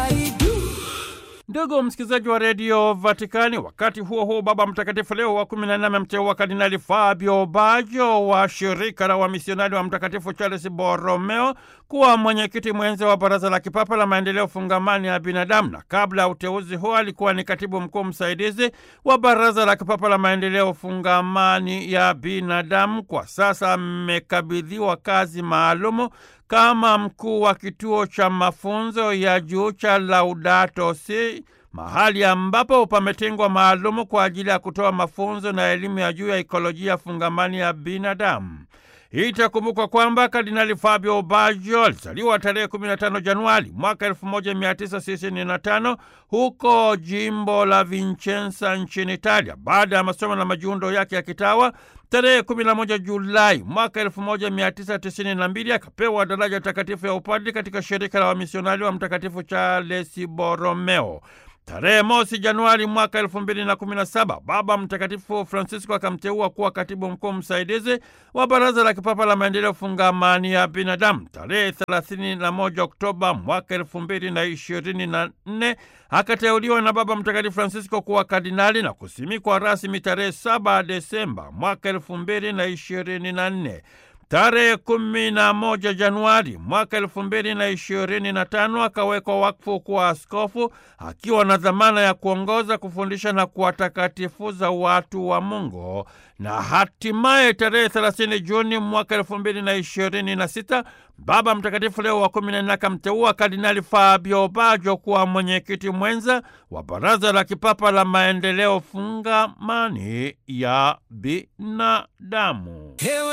I do. Ndugu msikilizaji wa redio Vatikani, wakati huo huo, Baba Mtakatifu Leo wa kumi na nne amemteua Kardinali Fabio Baggio wa shirika la wamisionari wa Mtakatifu Charles Borromeo kuwa mwenyekiti mwenza wa Baraza la Kipapa la Maendeleo Fungamani ya Binadamu, na kabla ya uteuzi huo alikuwa ni katibu mkuu msaidizi wa Baraza la Kipapa la Maendeleo Fungamani ya Binadamu. Kwa sasa amekabidhiwa kazi maalumu kama mkuu wa kituo cha mafunzo ya juu cha Laudato Si, mahali ambapo pametengwa maalumu kwa ajili ya kutoa mafunzo na elimu ya juu ya ikolojia fungamani ya binadamu. Itakumbukwa kwamba Kardinali Fabio Baggio alizaliwa tarehe 15 Januari mwaka 1965 huko jimbo la Vicenza nchini Italia. Baada ya masomo na majiundo yake ya kitawa tarehe 11 Julai mwaka 1992 akapewa daraja takatifu ya upadri katika shirika la wamisionari wa Mtakatifu Charles Borromeo. Tarehe mosi Januari mwaka elfu mbili na kumi na saba Baba Mtakatifu Francisco akamteua kuwa katibu mkuu msaidizi wa Baraza la Kipapa la Maendeleo Fungamani ya Binadamu. Tarehe thelathini na moja Oktoba mwaka elfu mbili na ishirini na nne akateuliwa na Baba Mtakatifu Francisco kuwa kardinali na kusimikwa rasmi tarehe saba Desemba mwaka elfu mbili na ishirini na nne. Tarehe kumi na moja Januari mwaka elfu mbili na ishirini na tano akawekwa wakfu kuwa askofu akiwa na dhamana ya kuongoza, kufundisha na kuwatakatifuza watu wa Mungu, na hatimaye tarehe 30 Juni mwaka elfu mbili na ishirini na sita Baba Mtakatifu Leo wa kumi na nne akamteua Kardinali Fabio Baggio kuwa mwenyekiti mwenza wa Baraza la Kipapa la Maendeleo Fungamani ya Binadamu. Ewe